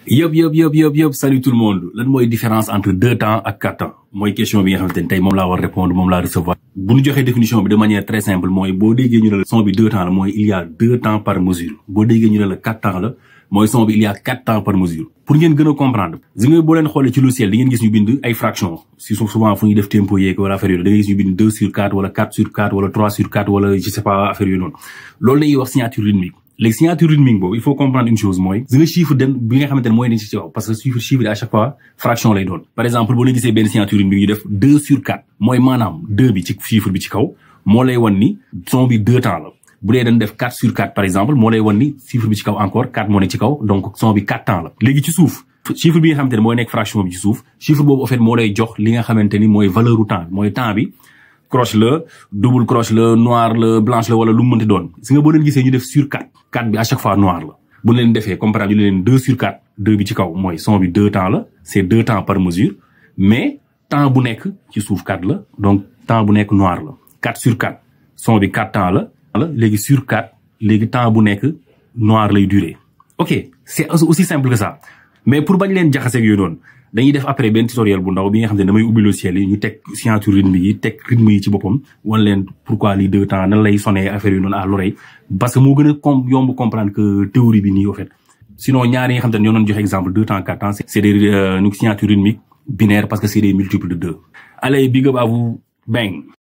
yëpp yëpp yëpp yëpp yëpp salut tout le monde lan mooy différence entre deux temps ak quatre temps mooy question bi nga xamante ni tey moom laa war répondre moom laa recevoir bu ñu joxee définition bi de manière très simple mooy boo déggee ñu ne la son bi deux temps la mooy il y a deux temps par mesure boo déggee ñu ne la quatre temps la mooy son bi il y a quatre temps par mesure pour ngeen gën a comprendre gis nga boo leen xoolee ci logiciel di ngeen gis ñu bind ay fraction si souvent fu ñuy def tempo yeeg wala affaire yooyu da ngay gis ñu bind deux sur quatre wala quatre sur quatre wala trois sur quatre wala je sais pas affaire yooyu noonu loolu la ñuy wax signature rythmique léegi signature rythmique boobu il faut comprendre une chose mooy gis nga chiffre den bi nga xamante ne mooy dañ ci ci kaw parce que chiffre chiffre à chaque fois fraction lay doon par exemple boo leen gisee benn signature rythmique ñu def deux sur quatre mooy maanaam deux bi ci chiffre bi ci kaw moo lay wan ni son bi deux temps la bu dee dañ def 4 sur 4 par exemple moo lay wan ni chiffre bi ci kaw encore 4 moo nekk ci kaw donc son bi 4 temps la léegi ci suuf chiffre bi nga xamante ne mooy nekk fraction bi ci suuf chiffre boobu en fait moo lay jox li nga xamante ni mooy valeur u temps mooy temps bi croche la double croche la noir la blanche la wala lu mu mënti doon si nga boo leen gisee ñu def sur 4 4 bi à chaque fois noir la bu leen defee comme par exemple ñu leen 2 sur 4 2 bi ci kaw mooy son bi 2 temps la c'est 2 temps par mesure mais temps bu nekk ci suuf 4 la donc temps bu nekk noir la 4 sur 4 son bi 4 temps la la léegi sur 4 léegi temps bu nekk noir lay durer ok c'est aussi simple que ça mais pour bañ leen jaxaseeg yooyu noonu dañuy def après benn tutoriel bu ndaw bi nga xam ne damay ubbi logiciel yi ñu teg signature rythme yi teg rythme yi ci boppam wan leen pourquoi lii deux temps nan lay sonné affaire yu noonu à l'oreille parce que moo gën a com yomb comprendre que théorie bi nii au fait sinon ñaar yi nga xam ne ñoo doon joxe exemple deux temps quatre temps c'est des signature rythmique binaire parce que c'est des multiples de deux allez big up à vous bang